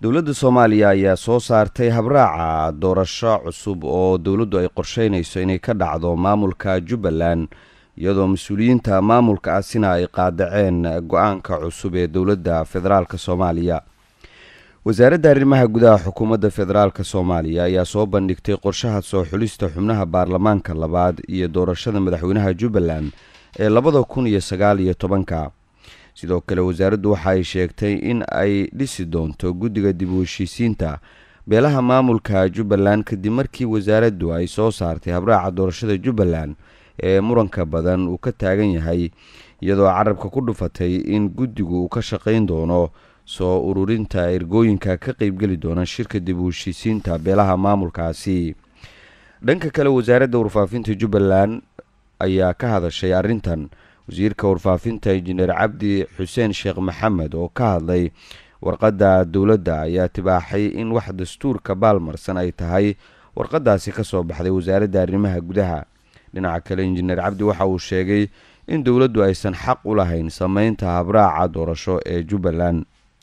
dowladda soomaaliya ayaa soo saartay habraaca doorasho cusub oo dowladdu ay qorsheynayso inay ka dhacdo maamulka jubbaland iyadoo mas-uuliyiinta maamulkaasina ay qaadaceen go-aanka cusub ee dowladda federaalk soomaaliya wasaaradda arrimaha gudaha xukuumadda federaalk soomaaliya ayaa soo bandhigtay qorshaha soo xulista xubnaha baarlamaanka labaad iyo doorashada madaxweynaha jubbaland ee labada kun iyo sagaal iyo tobanka sidoo kale wasaaraddu waxa ay sheegtay in ay dhisi doonto guddiga dib u heshiisiinta beelaha maamulka jubbaland kadib markii wasaaraddu ay soo saartay habraaca doorashada jubbaland ee muranka badan uu ka taagan yahay iyadoo carabka ku dhufatay in guddigu uu ka shaqayn doono soo ururinta ergooyinka ka qeybgeli doona shirka dib u heshiisiinta beelaha maamulkaasi dhanka kale wasaaradda warfaafinta jubbaland ayaa ka hadashay arrintan wasiirka warfaafinta injineer cabdi xuseen sheekh maxamed oo ka hadlay warqadda dowladda ayaa tibaaxay in wax dastuurka baalmarsan ay tahay warqadaasi ka soo baxday wasaaradda arrimaha gudaha dhinaca kale injineer cabdi waxa uu sheegay in dowladdu aysan xaq u lahayn sameynta habraaca doorasho ee jubbaland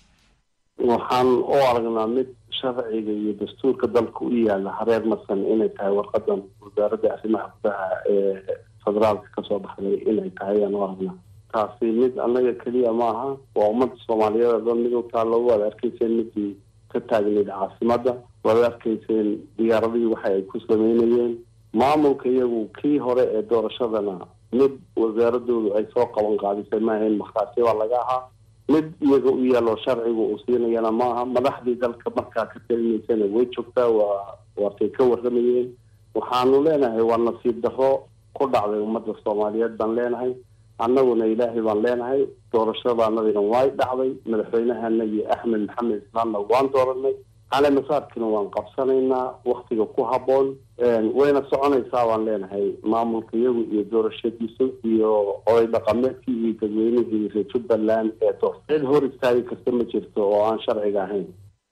waxaan u aragnaa mid sharciga iyo dastuurka dalka u yaala hareer marsan inay tahay warqadan wasaaradda arrimaha gudaha ee federaalka kasoo baxday inay tahay ayaan u aragnaa taasi mid annaga keliya maaha waa ummadda soomaaliyeed oo dhan mid u taallo waad arkayseen midii ka taagnayd caasimadda waad arkayseen diyaaradihii waxa ay ku sameynayeen maamulka iyagu kii hore ee doorashadana mid wasaaradoodu ay soo qaban qaadisay maahayn markhaati baa laga ahaa mid iyaga u yaalo sharciga uu siinayana maaha madaxdii dalka markaa ka talinaysana way joogtaa waa waatay ka waramayeen waxaanu leenahay waa nasiib darro ku dhacday ummadda soomaaliyeed baan leenahay annaguna ilaahay baan leenahay doorashadaanadina way dhacday madaxweynahanagii axmed maxamed islaamna waan dooranay cali masaarkina waan qabsanaynaa waktiga ku habboon wayna soconaysaa baan leenahay maamulka iyagu iyo doorashadiisa iyo oday dhaqameedkii iyo dadweynihii reer jubbaland ee doorta cid hor istaagi karta ma jirto oo aan sharciga ahayn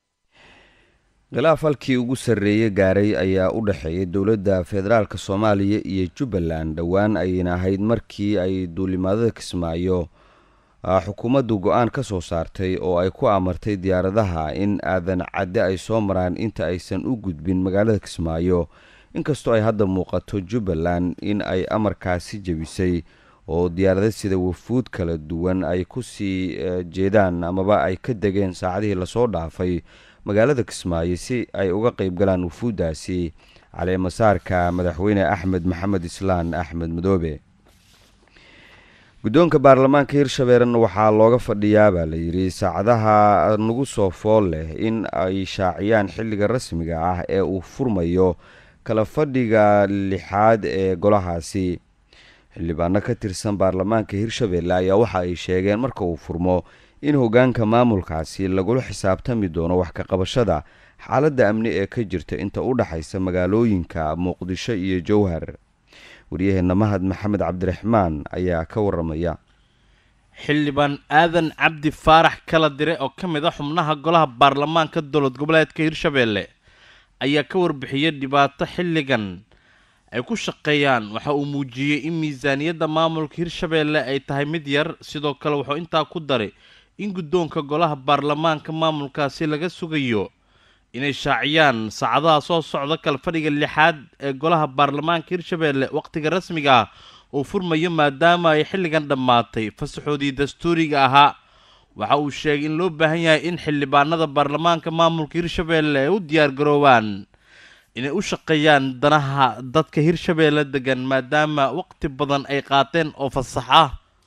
khilaaf halkii ugu sarreeye gaaray ayaa u dhexeeyay dowladda federaalk soomaaliya iyo jubbaland dhowaan ayayna ahayd markii ay duulimaadada kismaayo xukuumaddu go-aan ka soo saartay oo ay ku amartay diyaaradaha in aadan cadde ay soo maraan inta aysan u gudbin magaalada kismaayo inkastoo ay hadda muuqato jubbaland in ay amarkaasi jebisay oo diyaarada sida wafuud kala duwan ay ku sii jeedaan amaba ay ka degeen saacadihii lasoo dhaafay magaalada kismaayo si ay uga qeyb galaan wafuuddaasi caleemasaarka madaxweyne axmed maxamed islaan axmed madoobe guddoonka baarlamaanka hirshabeerena waxaa looga fadhiyaa baa layidhi saacadaha nagu soo fool leh in ay shaaciyaan xilliga rasmiga ah ee uu furmayo kala fadhiga lixaad ee golahaasi xildhibaano ka tirsan baarlamaanka hirshabeelle ayaa waxa ay sheegeen marka uu furmo in hoggaanka maamulkaasi lagula xisaabtami doono wax ka qabashada xaaladda amni ee ka jirta inta u dhexaysa magaalooyinka muqdisho iyo jowhar waryaheena mahad maxamed cabdiraxmaan ayaa ka waramaya xildhibaan aadan cabdi faarax kala dire oo ka mid a xubnaha golaha baarlamaanka dowlad goboleedka hirshabeelle ayaa ka warbixiyay dhibaato xilligan ay ku shaqeeyaan waxa uu muujiyey in miisaaniyadda maamulka hirshabeelle ay tahay mid yar sidoo kale wuxuu intaa ku daray in guddoonka golaha baarlamaanka maamulkaasi laga sugayo inay shaaciyaan saacadaha soo socda kala fadhiga lixaad ee golaha baarlamaanka hirshabeelle wakhtiga rasmiga ah uu furmayo maadaama ay xilligan dhammaatay fasaxoodii dastuuriga ahaa waxa uu sheegay in loo baahan yahay in xildhibaanada baarlamaanka maamulka hirshabeelle ay u diyaargaroobaan inay u shaqeeyaan danaha dadka hirshabeelle degan maadaama waqti badan ay qaateen oo fasax ah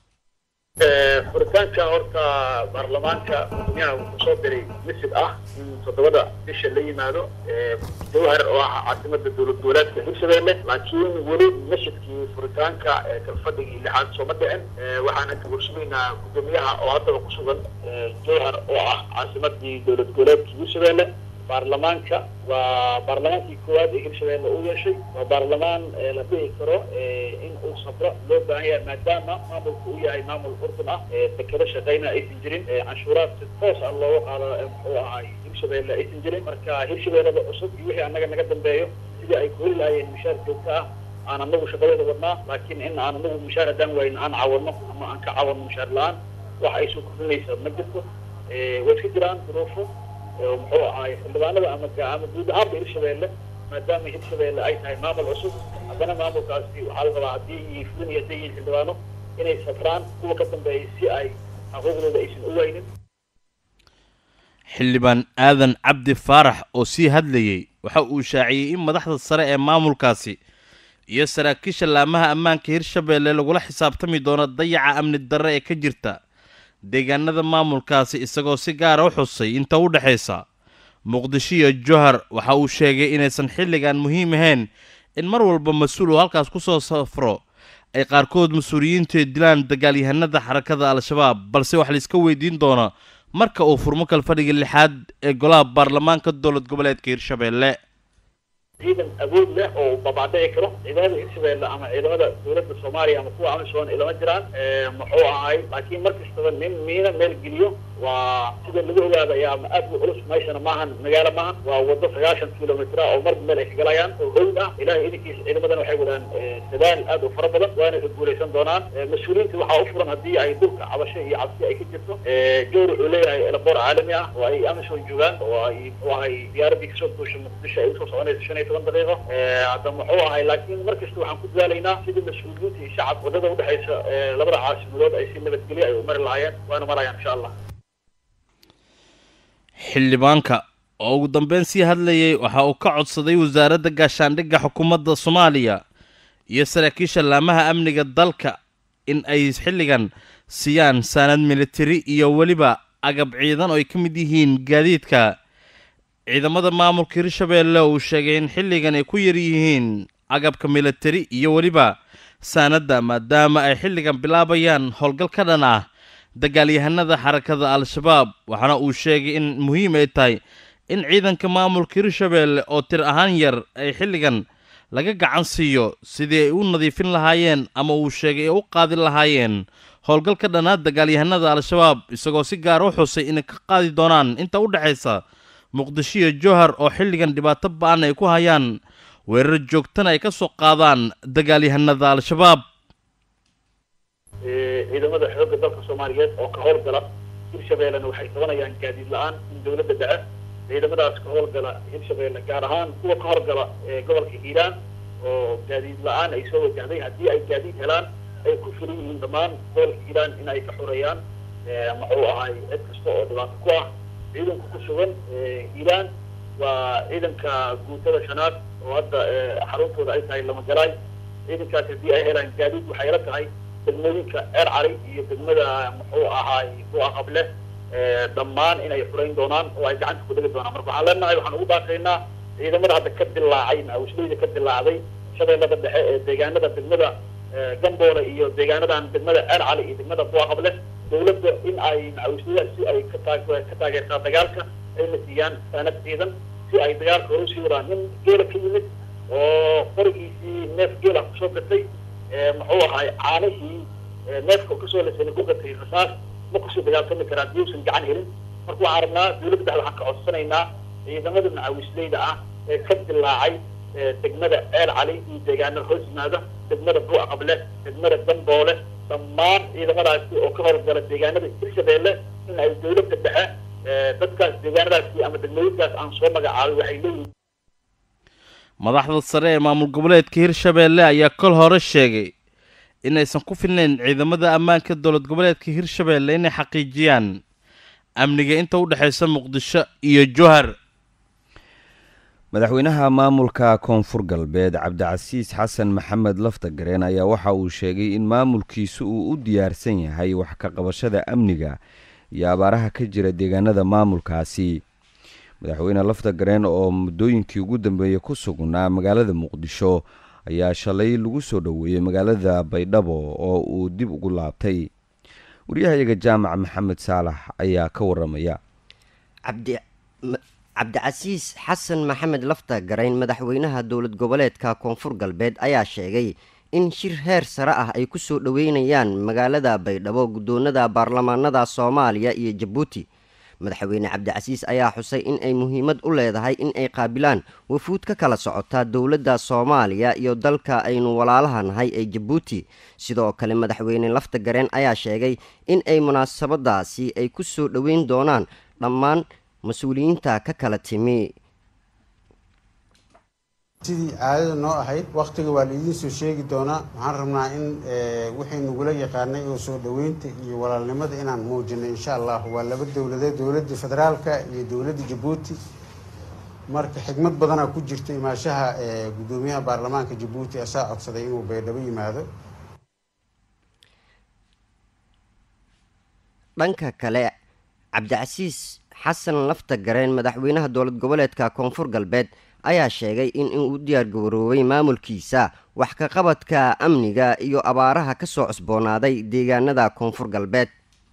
furitaanka horta baarlamaanka gudoomiyaha wuxuu soo diray misid ah in toddobada bisha la yimaado jawhar oo ah caasimada dowlad goboleedka hirshabeelle laakiin weli mashidkii furitaanka kalfadhigii lixaad sooma dhicin waxaana kagursamaynaa gudoomiyaha oo haddaba ku sugan jawhar oo ah caasimadii dowlad goboleedka hirshabeelle baarlamaanka waa baarlamaankii koowaad ee hirshabeelle uu yeeshay waa baarlamaan la dhihi karo in uu sabro loo baahan yahay maadaama maamulku uu yahay maamul urdun ah dekado shaqeyna aysan jirin canshuuraad si toos ah looga qaado muxuu ahay hirshabeelle aysan jirin marka hirshabeellada cusub iyo wixii annaga naga dambeeyo sidii ay ku heli lahaayeen mishaar joogto ah aan anagu shaqadeeda wadnaa laakiin in aan anagu mishaar haddaan wayn aan caawano ama aan ka caawano mishaar la-aan wax ay soo kordhinaysa ma jirto way iska jiraan duruufo muxuu ahaay xildhibaanada ama ama guud ahaanba hirshabeelle maadaama hirshabeelle ay tahay maamul cusub haddana maamulkaasi waxaa la rabaa haddii yihiin fulin iyo hadday yihiin xildhibaano inay safraan kuwa ka dambeeyay si ay xuquuqdooda aysan u weynin xildhibaan aadan cabdi faarax oo sii hadlayey waxa uu shaaciyey in madaxda sare ee maamulkaasi iyo saraakiisha laamaha ammaanka hirshabeelle lagula xisaabtami doono dayaca amni darre ee ka jirta deegaanada maamulkaasi isagoo si gaara u xusay inta u dhexaysa muqdisho iyo johar waxa uu sheegay inaysan xilligan muhiim ahayn in mar walba mas-uul uu halkaas ku soo safro ay qaarkood mas-uuliyiintu dilaan dagaalyahanada xarakada al-shabaab balse wax laiska weydiin doono marka uu furmo kalfadhiga lixaad ee golaha baarlamaanka dowlad goboleedka hirshabeelle ciidan awood leh oo babaadhici karo ciidamada hirshabeelle ama ciidamada dowladda soomaaliya ama kuwa amisoon ilama jiraan muxuu ahay laakiin mar kastaba nin miina meel geliyo waa sida lagu ogaadaya ama aad u culus meeshana maahan magaalo maahan waa wado sagaashan kilomitr oo marba meel ay kagalayaan oo howd ah ilahay idinkiisa ciidamadan waxay wadaan dadaal aad u fara badan waana ka guulaysan doonaan mas-uuliyiinta waxaa u furan haddii ay dhulka cabasho iyo cabsi ay ka jirto jowr wuxuu leeyahay elaboor caalami ah oo ay amison joogaan oo ay muxuu ahay diyaaradii kasoo duusha muqdisho ay usoo soconaysa shan iyo toban daqiiqo hadda muxuu ahay laakiin mar kasta waxaan ku dadaalaynaa sidii mas-uuliyiinta iyo shacab wadada udhexaysa labada caasimadood ay si nabadgelyo ay u mari lahaayeen waana marayaan insha allah xildhibaanka oo ugu dambeyn sii hadlayey waxa uu ka codsaday wasaaradda gaashaandhigga xukuumadda soomaaliya iyo saraakiisha laamaha amniga dalka in ay xilligan siiyaan saanad militari iyo weliba agab ciidan oo ay ka mid yihiin gaadiidka ciidamada maamulka hirshabeelle uu sheegay in xilligan ay ku yar yihiin agabka militari iyo weliba saanadda maadaama ay xilligan bilaabayaan howlgal ka dhan ah dagaalyahanada xarakada al-shabaab waxaana uu sheegay in muhiim ay tahay in ciidanka maamulka hirshabeelle oo tir ahaan yar ay xilligan laga gacan siiyo sidii ay u nadiifin lahaayeen ama uu sheegay ay u qaadi lahaayeen howlgal ka dhanaa dagaalyahanada al-shabaab isagoo si gaar u xusay inay ka qaadi doonaan inta u dhexaysa muqdisho iyo johar oo xilligan dhibaato ba-an ay ku hayaan weerar joogtana ay ka soo qaadaan dagaalyahanada al-shabaab ciidamada xoogga dalka soomaaliyeed oo ka howlgala hirshabeellena waxay qabanayaan gaadiid la-aan in dowladda dhace ciidamadaas ka howlgala hirshabeelle gaar ahaan kuwa ka horgala gobolka hiiraan oo gaadiid la-aan ay soo wajahday haddii ay gaadiid helaan ay ku filan yihiin dhammaan gobolka hiiraan in ay ka xoreeyaan muxuu ahay cid kasta oo dhibaato ku ah ciidanka ku sugan hiiraan waa ciidanka guutada shanaad oo hadda xaruntooda ay tahay lamagalaay ciidankaas haddii ay helaan gaadiid waxay la tahay degmooyinka eer cali iyo degmada muxuu ahaay kuwa qable dhammaan inay furayn doonaan oo ay gacanta ku dhigi doonaan marka waxaan leenahay waxaan ugu baaqaynaa ciidamada hadda ka dilaacay macawisleyda ka dilaacday shabeellada dhexe ee deegaanada degmada gamboole iyo deegaanadan degmada eer cali iyo degmada kuwa qable dowladda in ay macawisleyda si ay ka taag ka taageertaa dagaalka ayna siiyaan saanad ciidan si ay dagaalka hore usii wadaan nin geela ka yimid oo qorigiisii neef geela kusoo gatay muxuu ahay caanihii neefka kasoo lasani ku gatay rasaas ma kusoo dagaaltami karaan diyuusan gacan helin marka waxaan rabnaa dowladda dhex waxaan ka codsanaynaa ciidamada macawisleyda ah ee ka dilaacay degmada eel cali iyo deegaanada hoos yimaada degmada buuc qable degmada damboole dhammaan ciidamadaasi oo ka howlgala deegaanada hirshabeelle in ay dowladda dhexe dadkaas deegaanadaasi ama degmooyinkaas aan soo magacaabay waxay leeyihiin madaxda sare ee maamul goboleedka hirshabeelle ayaa kol hore sheegay inaysan ku filnayn ciidamada ammaanka dowlad goboleedka hirshabeelle inay xaqiijiyaan amniga inta u dhexaysa muqdisho iyo johar madaxweynaha maamulka koonfur galbeed cabdicasiis xasan maxamed laftagareen ayaa waxa uu sheegay in maamulkiisu uu u diyaarsan yahay wax ka qabashada amniga iyo abaaraha ka jira deegaanada maamulkaasi madaxweyne laftagareen oo muddooyinkii ugu dambeeyey ku sugnaa magaalada muqdisho ayaa shalay lagu soo dhoweeyey magaalada baydhabo oo uu dib ugu laabtay waryahayaga jaamac maxamed saalax ayaa ka waramaya cabdicasiis xasan maxamed lafta garayn madaxweynaha dowlad goboleedka koonfur galbeed ayaa sheegay in shir heer sare ah ay ku soo dhoweynayaan magaalada baydhabo guddoonada baarlamaanada soomaaliya iyo jabuuti madaxweyne cabdicasiis ayaa xusay in ay muhiimad u leedahay in ay qaabilaan wafuud ka kala socota dowladda soomaaliya iyo dalka aynu walaalaha nahay ee jabuuti sidoo kale madaxweyne lafta gareen ayaa sheegay in ay munaasabadaasi ay ku soo dhoweyn doonaan dhammaan mas-uuliyiinta ka kala timi sidii caadada noo ahayd wakhtiga waa laidiin soo sheegi doonaa waxaan rabnaa in wixii nagula yaqaanay oo soo dhoweynta iyo walaalnimada inaan muujino insha allah waa laba dowladeed dowladda federaalka iyo dowladda jabuuti marka xigmad badanaa ku jirta imaashaha guddoomiyaha baarlamaanka jabuuti asaa codsaday inuu baydhabo yimaado dhanka kale cabdicasiis xasan lafta gareen madaxweynaha dowlad goboleedka koonfur galbeed ayaa sheegay in inuu diyaar garoobay maamulkiisa wax ka qabadka amniga iyo abaaraha ka soo cusboonaaday deegaanada koonfur galbeed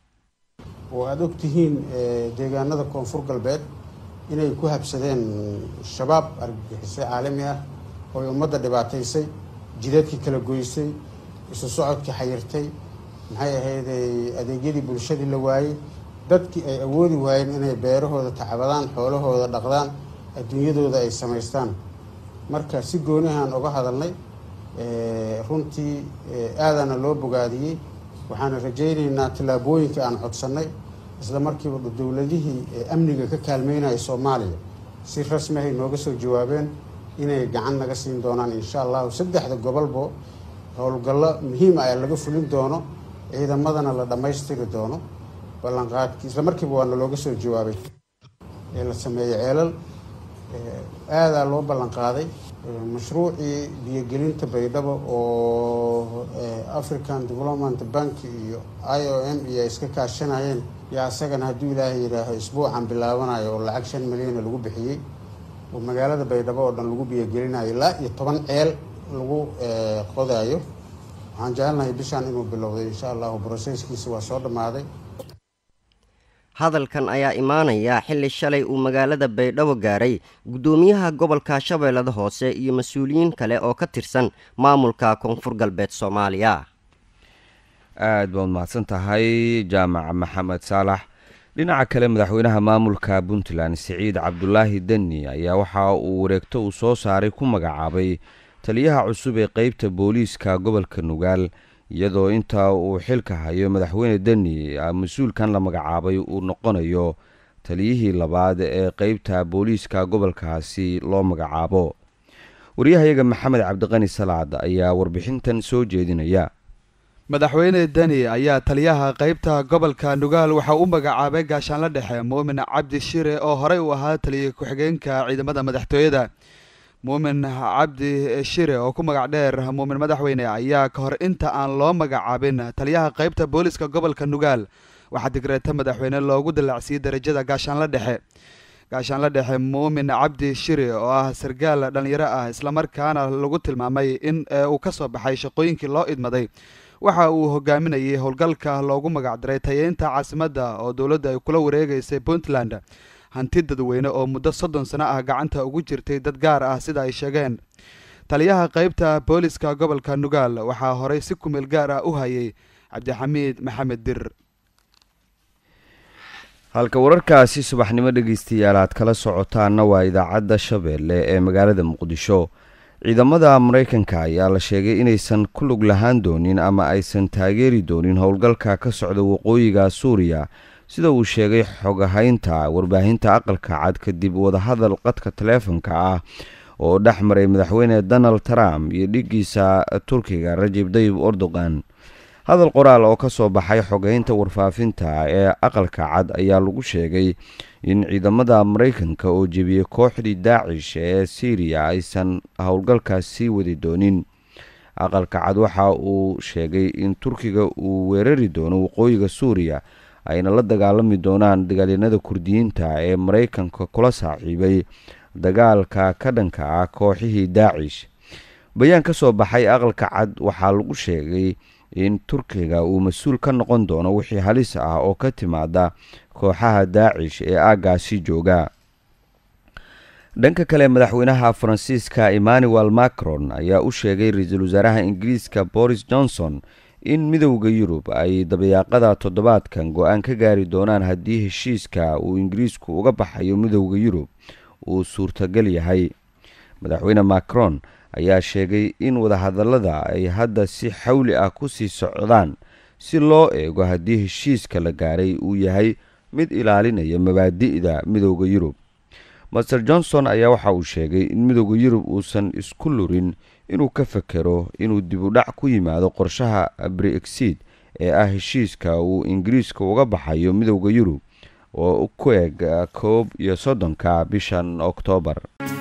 oo aada og tihiin deegaanada koonfur galbeed inay ku habsadeen shabaab argagixiso caalami ah ooy ummadda dhibaataysay jideedkii kala goysay isu socodkii xayirtay maxay ahaydey adeegyadii bulshadii la waayey dadkii ay awoodi waayeen inay beerahooda tacbadaan xoolahooda dhaqdaan adduunyadooda ay samaystaan marka si goonihaan uga hadalnay runtii aadaana loo bogaadiyey waxaana rajaynaynaa tallaabooyinka aan codsannay isla markiiba dowladihii amniga ka kaalmeynaya soomaaliya si rasmi ahay nooga soo jawaabeen inay gacan naga siin doonaan insha allahu saddexda gobolbo howlgallo muhiima ah laga fulin doono ciidamadana la dhammaystiri doono ballanqaadkii isla markiiba waana looga soo jawaabay ee la sameeyey ceelal aadaa loo ballanqaaday mashruucii biyogelinta baydhabo oo african development bank iyo i o m iyo ay iska kaashanayeen yaa isagana hadduu ilaahay yidhaaho isbuucan bilaabanayo oo lacag shan milyana lagu bixiyey oo magaalada baydhabo oo dhan lagu biyogelinayo ilaa iyo toban ceel lagu qodaayo waxaan jecelnahay bishaan inuu bilowday insha allahu broseskiisa waa soo dhammaaday hadalkan ayaa imaanaya xilli shalay uu magaalada baydhabo gaaray guddoomiyaha gobolka shabeellada hoose iyo mas-uuliyiin kale oo ka tirsan maamulka koonfur galbeed soomaaliya aada baad mahadsan tahay jaamac maxamed saalax dhinaca kale madaxweynaha maamulka puntland siciid cabdulaahi deni ayaa waxa uu wareegto uu soo saaray ku magacaabay taliyaha cusub ee qeybta booliiska gobolka nugaal iyadoo inta uu xilka hayo madaxweyne deni mas-uulkan la magacaabay uu noqonayo taliyihii labaad ee qeybta booliiska gobolkaasi loo magacaabo waryahayaga maxamed cabdiqani salaad ayaa warbixintan soo jeedinaya madaxweyne deni ayaa taliyaha qeybta gobolka nugaal waxa u magacaabay gaashaanla dhexe muumin cabdi shire oo horey u ahaa taliya ku-xigeenka ciidamada madaxtooyada muumin cabdi shire oo ku magac dheer muumin madaxweyne ayaa ka hor inta aan loo magacaabin taliyaha qeybta booliska gobolka nugaal waxaa digreeta madaxweyne loogu dallacsiiyey darajada gaashaanla dhexe gaashaanla dhexe muumin cabdi shire oo ah sargaal dhallinyaro ah islamarkaana lagu tilmaamay in uu ka soo baxay shaqooyinkii loo idmaday waxa uu hogaaminayay howlgalka loogu magacdaray tayeynta caasimadda oo dowladda ay kula wareegeysay puntland hanti dadweyne oo muddo soddon sano ah gacanta ugu jirtay dad gaar ah sida ay sheegeen taliyaha qeybta booliska gobolka nugaal waxaa horey si kumeel gaar ah u hayay cabdixamiid maxamed dir halka wararkaasi subaxnimo dhegeystayaal aad kala socotaanna waa idaacadda shabeelle ee magaalada muqdisho ciidamada maraykanka ayaa la sheegay inaysan ku lug lahaan doonin ama aysan taageeri doonin howlgalka ka socda waqooyiga suuriya sida uu sheegay xogahaynta warbaahinta aqalka cad kadib wadahadal qadka taleefonka ah oo dhex maray madaxweyne donald trump iyo dhigiisa turkiga rajib dayib erdogan hadal qoraal oo ka soo baxay xogeynta warfaafinta ee aqalka cad ayaa lagu sheegay in ciidamada maraykanka oo jebiyey kooxdii daacish ee syriya aysan howlgalkaas sii wadi doonin aqalka cad waxa uu sheegay in turkiga uu weerari doono waqooyiga suuriya ayna la dagaalami doonaan dagaalyanada kurdiyiinta ee maraykanka kula saaxiibay dagaalka ka dhanka ah kooxihii daacish bayaan ka soo baxay aqalka cad waxaa lagu sheegay in turkiga uu mas-uul ka noqon doono wixii halis ah oo ka timaada kooxaha daacish ee aaggaasi jooga dhanka kale madaxweynaha faransiiska emmanuel macron ayaa u sheegay ra-iisul wasaaraha ingiriiska boris johnson in midowda yurub ay dabayaaqada toddobaadkan go-aan ka gaari doonaan haddii heshiiska uu ingiriisku uga baxayo midowda yurub uu suurtagal yahay madaxweyne macron ayaa sheegay in wadahadallada ay hadda si xawli ah ku sii socdaan si loo eego haddii heshiiska la gaaray uu yahay mid ilaalinaya mabaadi'da midooda yurub master johnson ayaa waxa uu sheegay in midooda yurub uusan isku lurin inuu ka fekero inuu dib u dhac ku yimaado qorshaha brexit ee ah heshiiska uu ingiriiska uga baxayo midooda yurub oo ku eg koob iyo soddonka bishan oktoobar